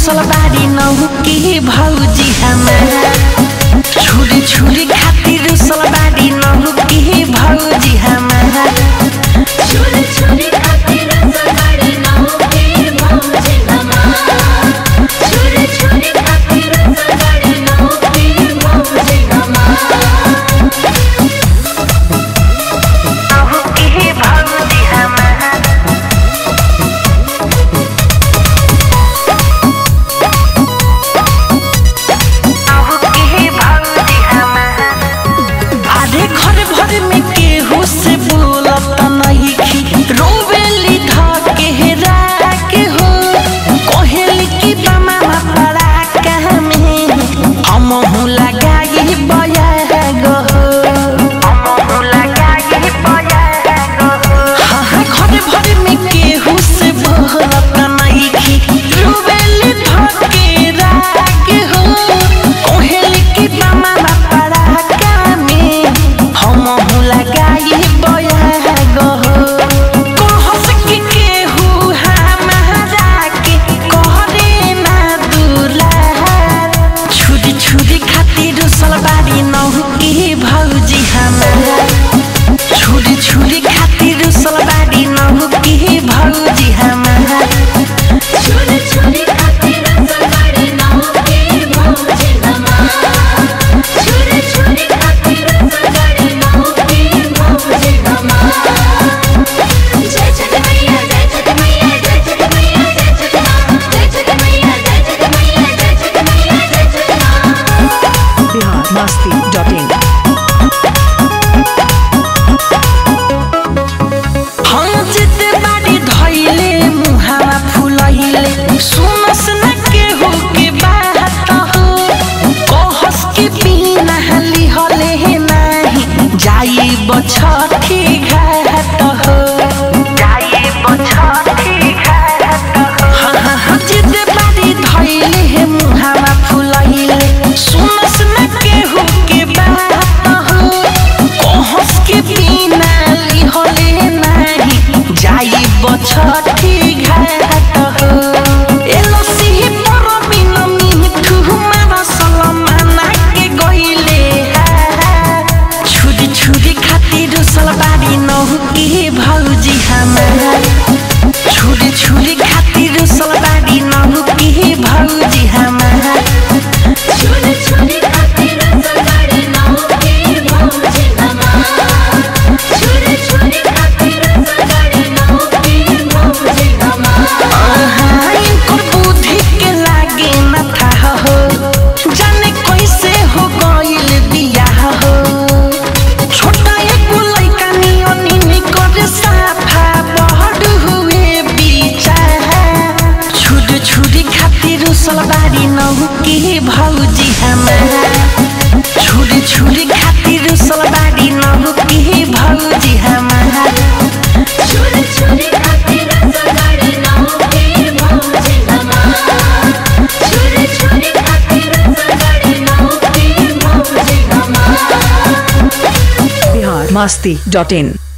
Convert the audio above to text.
रुसल बारी नहु के भौजी हमारा छुरी छुरी खातिर रुसल बारी नहु के भौजी हमारा छोरी छोरी खातिर सगाड़ी नाव के भौजी हमार छोरी छोरी खातिर सगाड़ी नाव के भौजी हमार नहु के भौजी हमारा नहु के भौजी हमारा अरे घर भर में केहू से बोलत नहीं खी रोवेली धके हेरा के हो कोहेली की बमा पड़ा कहमे हम हूँ लगाई बया गो हम हूँ लगाई बया गो हाँ हाँ घर भर में केहू से बोलत नहीं खी रोवेली धके राके हो कोहेली की बमा पड़ा कहमे हम हूँ लगाई बया गो कहस कि केहू हमारा के कहरे ना दुलार छुरी छुरी खातिर सलबारी नहु के भौजी हमारा छुरी छुरी खातिर सलबारी नहु के भौजी हमारा छोरी छोरी खातिर सगाड़ी नाव के भौजी हमार छोरी छोरी खातिर सगाड़ी नाव के भौजी हमार जय छठ मैया जय छठ मैया जय छठ मैया जय छठ माँ जय छठ मैया जय छठ मैया जय छठ मैया जय छठ माँ बिहार मस्ती डॉट इन हम जिते बाड़ी धइले मुहावा फुलहिले सुनस न केहू के बात हो कहस के बिना लिहले नाही जाई बछठी घाट हो जाई बछठी घाट हो हाँ हाँ हाँ जिते बाड़ी धइले मुहावा फुलहिले सुनस न केहू के बात हो कहस के बिना लिहले नाही जाई बछठी घाट हो एलो सिही पर बिन मिठू मार सलमाना के गइले हा छुरी छुरी खातिर सलबारी नहु के भौजी हमारा छुरी छुरी खातिर सलबारी नहु के भौजी हमारा छोरी छोरी खातिर सगाड़ी नाव के भौजी हमार छोरी छोरी खातिर सगाड़ी नाव के भौजी हमार आहा, इनकर बुद्धि के लागे न था हो जाने कैसे हो गइल बियाह हो छोटा एगो लइका नियनी निकर साफा बहड हुए बिचारा छुरी छुरी खातिर सलबारी नहु के भौजी हमारा छुरी छुरी खातिर सलबारी नहु के भौजी हमारा छोरी छोरी खातिर सगाड़ी नाव के भौजी हमार छोरी छोरी खातिर सगाड़ी नाव के भौजी हमार बिहार मस्ती डॉट इन